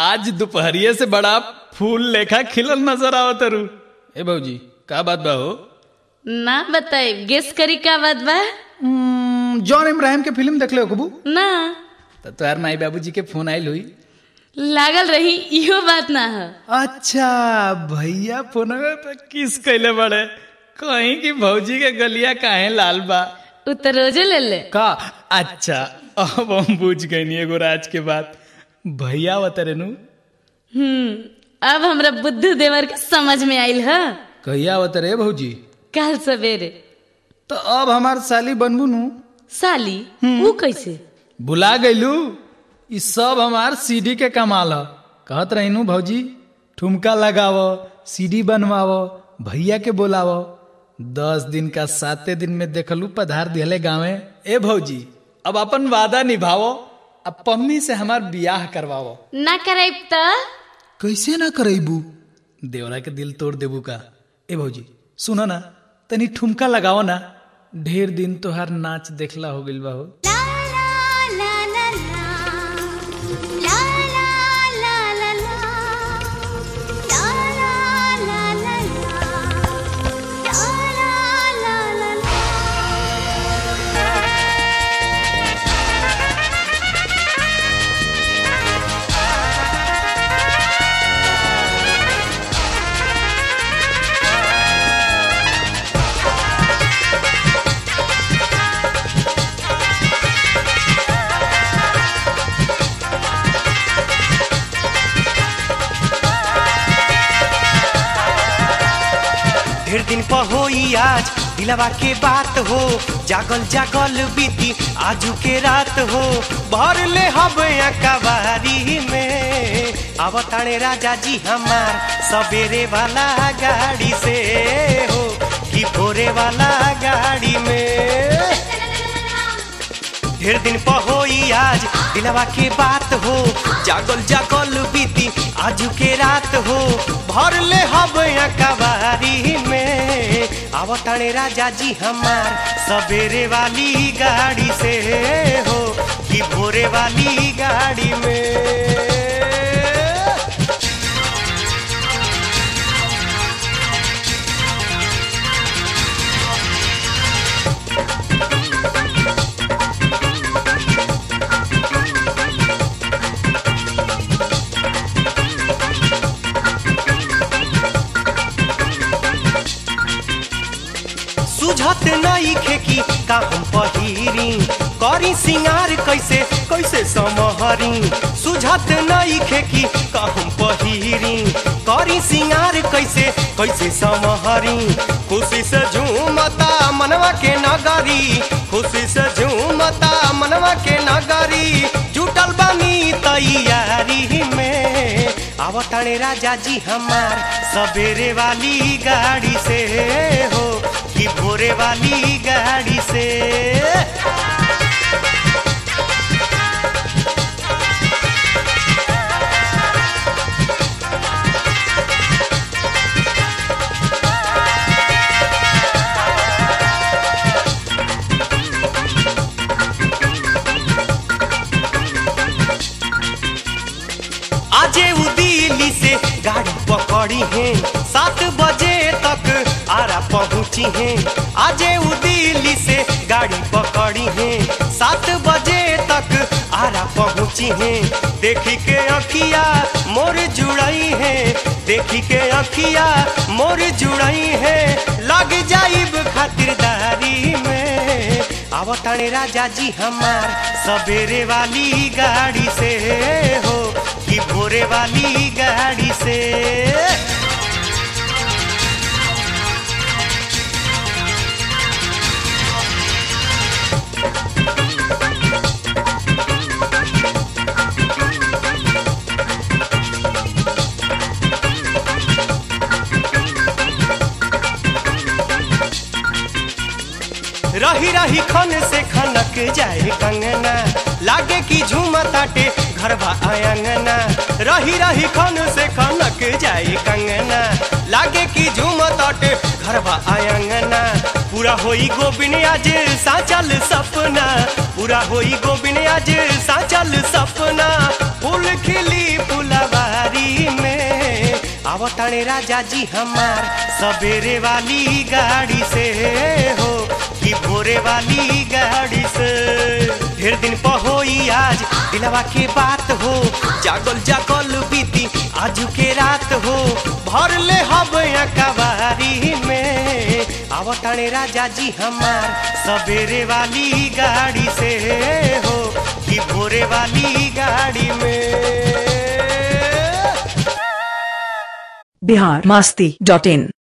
आज दोपहरिये से बड़ा फूल लेखा खिलल नजर आवत रू ए भौजी का बात बा हो ना बताई गेस करी का बात बा हम्म, जॉन इब्राहिम के फिल्म देख ले कबू ना तो तोहार माई बाबूजी के फोन आइल हुई लागल रही इहो बात ना है अच्छा भैया फोन पे किस कैले बड़े कहीं की भौजी के गलिया काहे लाल बा उ तो रोजे ले ले का अच्छा अब हम बुझ गए एगो राज के बात भैया बतरे नु हम्म अब हमरा बुद्धू देवर के समझ में आइल है कहिया बतरे भौजी कल सवेरे तो अब हमार साली बनबू नु साली वो कैसे बुला गईलू ई सब हमार सीडी के कमाल ह कहत रहीनू भौजी ठुमका लगाव सीडी बनवाव भैया के बोलाव दस दिन का साते दिन में देखलू पधार दिहले गाँवे ए भौजी अब अपन वादा निभावो अब पम्मी से हमार बियाह करवावो ना कराइब त कैसे ना करेबू देवरा के दिल तोड़ देबू का ए भौजी सुनो ना तनी ठुमका लगाओ ना ढेर दिन तोहार नाच देखला हो गइल बा हो ढेर दिन पर होई आज दिलवा के बात हो जागल जागल बीती आजू के रात हो भर ले हब कबारी में आवताणे राजा जी हमार सवेरे वाला गाड़ी से हो कि भोरे वाला गाड़ी में ढेर दिन पर होई आज दिलवा के बात हो जागल जागल बीती आजू के रात हो भर ले हब कबारी में आवताणे राजा जी हमार सवेरे वाली गाड़ी से हो कि भोरे वाली गाड़ी में सुझत नहीं खेकी का हम पहिरी करी सिंगार कैसे कैसे समहरी सुझत नहीं खेकी का हम पहिरी करी सिंगार कैसे कैसे समहरी खुशी से झूमता मनवा के नगरी खुशी से झूमता मनवा के नगरी जुटल बानी तैयारी में आवताणे राजा जी हमार सवेरे वाली गाड़ी से हो कि भोरे वाली गाड़ी से आजे उ दिल्ली से गाड़ी पकड़ी है सात बजे तक आरा पहुंची है आजे उ दिल्ली से गाड़ी पकड़ी है सात बजे तक आरा पहुंची है देखी के अखिया मोर जुड़ई है देखी के अखिया मोर जुड़ई है लग जाइब खातिरदारी में आवताणे राजा जी हमार सवेरे वाली गाड़ी से हो कि भोरे वाली गाड़ी से रही रही खन से खनक जाए कंगना लागे की झूमताटे घरवा आंगना रही रही खन से खनक जाए कंगना लागे की झूमताटे घरवा आंगना पूरा होई गोबिन आज साचल सपना पूरा होई गोबिन आज साचल सपना फूल खिली फुलवा आवताणे राजा जी हमार सवेरे वाली गाड़ी से हो कि भोरे वाली गाड़ी से ढेर दिन पर होई आज दिलवा के बात हो जागल जागल बीती आजू के रात हो भर ले हब कबारी में आवताणे राजा जी हमार सवेरे वाली गाड़ी से हो कि भोरे वाली गाड़ी में बिहार मास्ती डॉट इन